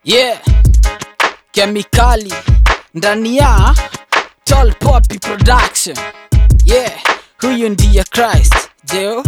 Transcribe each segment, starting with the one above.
yeah kemikali ndani ya Tall Poppy Production yeah huyu ndiye Christ jeo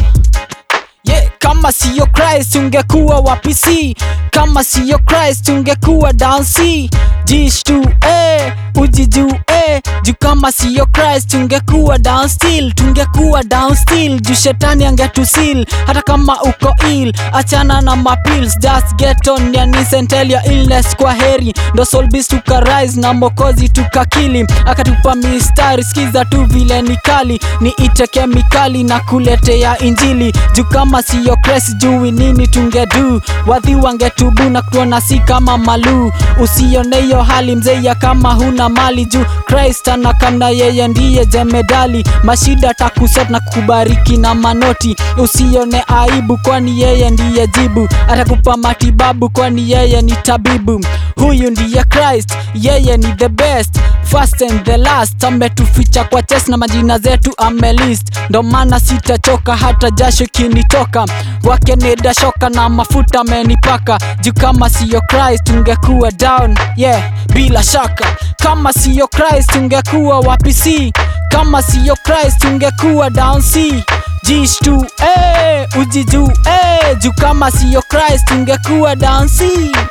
yeah kama siyo Christ ungekuwa wapi si kama siyo Christ ungekuwa down C Dish tu eh ujiju eh juu kama siyo Christ ungekuwa down still tungekuwa down still juu shetani angetusil hata kama uko ill achana na mapills just get on ya tell your illness kwa heri ndo solbis tukarise na mokozi tukakili akatupa mistari skiza tu vile ni kali ni ite kemikali na kuletea injili juu kama siyo Christ jui nini tungedu wadhi wangetubu na kutuona si kama maluu usione hiyo hali mzeya kama huna mali juu Christ anakamna yeye ndiye jemedali mashida takusot na kukubariki na manoti usione aibu kwani yeye ndiye jibu atakupa matibabu kwani yeye ni tabibu huyu ndiye Christ yeye ni the best first and the last ametuficha kwa chest na majina zetu amelist ndo maana sitachoka hata jasho kinitoka wake neda shoka na mafuta amenipaka juu kama siyo Christ ungekuwa down yeah bila shaka kama siyo Christ ungekuwa wapi si kama siyo Christ ungekuwa down C jish tu eh ujiju eh juu kama siyo Christ ungekuwa down C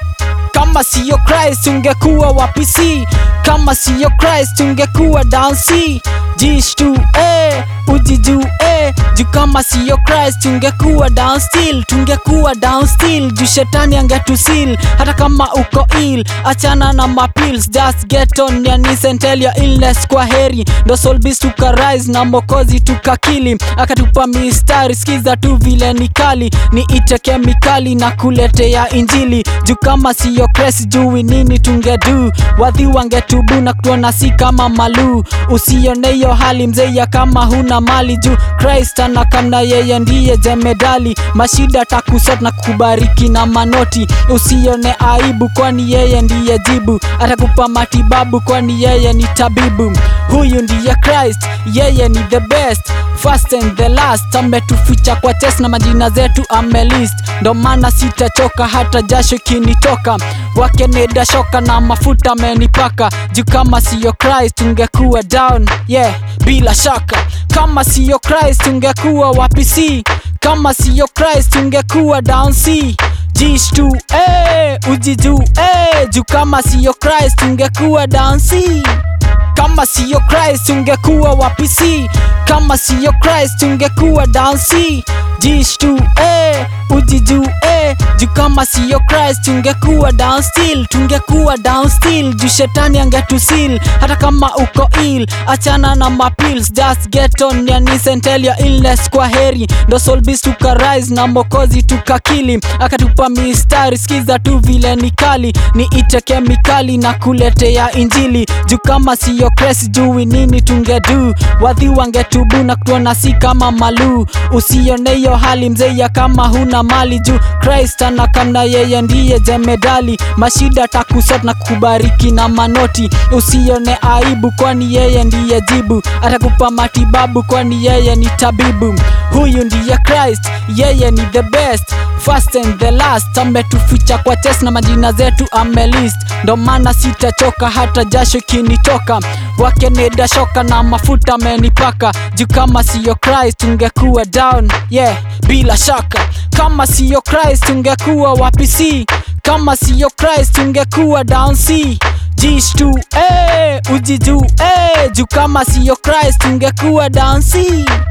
kama siyo Christ ungekuwa wapi si kama siyo Christ ungekuwa down C jish tu eh ujiju eh juu kama siyo Christ ungekuwa down still tungekuwa down still juu shetani angetusil hata kama uko ill achana na mapills just get on ya knees and tell your illness kwa heri ndo solbis tukarise na mokozi tukakili akatupa mistari skiza tu vile ni kali ni ite kemikali na kuletea injili juu kama siyo Christ jui nini tungedu wadhi wangetubu na kutuona si kama maluu usione hiyo hali mzeya kama huna mali juu Christ anakamna yeye ndiye jemedali mashida takusot na kukubariki na manoti usione aibu kwani yeye ndiye jibu atakupa matibabu kwani yeye ni tabibu huyu ndiye Christ yeye ni the best first and the last ametuficha kwa chest na majina zetu amelist ndo maana sitachoka hata jasho kinitoka wake neda shoka na mafuta amenipaka juu kama siyo Christ ungekuwa down yeah bila shaka kama siyo Christ ungekuwa wapi si kama siyo Christ ungekuwa down C jish tu eh ujiju eh juu kama siyo Christ ungekuwa down C kama siyo Christ ungekuwa wapi si kama siyo Christ ungekuwa down C jish tu eh ujiju eh juu kama siyo Christ ungekuwa down still tungekuwa down still juu shetani angetusil hata kama uko ill achana na mapills just get on ya knees and tell your illness kwa heri ndo solbis tukarise na mokozi tukakili akatupa mistari skiza tu vile ni kali ni ite kemikali na kuletea injili juu kama siyo Christ jui nini tungedu wadhi wangetubu na kutuona si kama maluu usione hiyo hali mzeya kama huna mali juu Christ anakamna yeye ndiye jemedali mashida takusot na kukubariki na manoti usione aibu kwani yeye ndiye jibu atakupa matibabu kwani yeye ni tabibu huyu ndiye Christ yeye ni the best first and the last ametuficha kwa chest na majina zetu amelist ndo maana sitachoka hata jasho kinitoka wake neda shoka na mafuta amenipaka juu kama siyo Christ ungekuwa down yeah bila shaka kama siyo Christ ungekuwa wapi si kama siyo Christ ungekuwa down C jish tu eh ujiju eh juu kama siyo Christ ungekuwa down C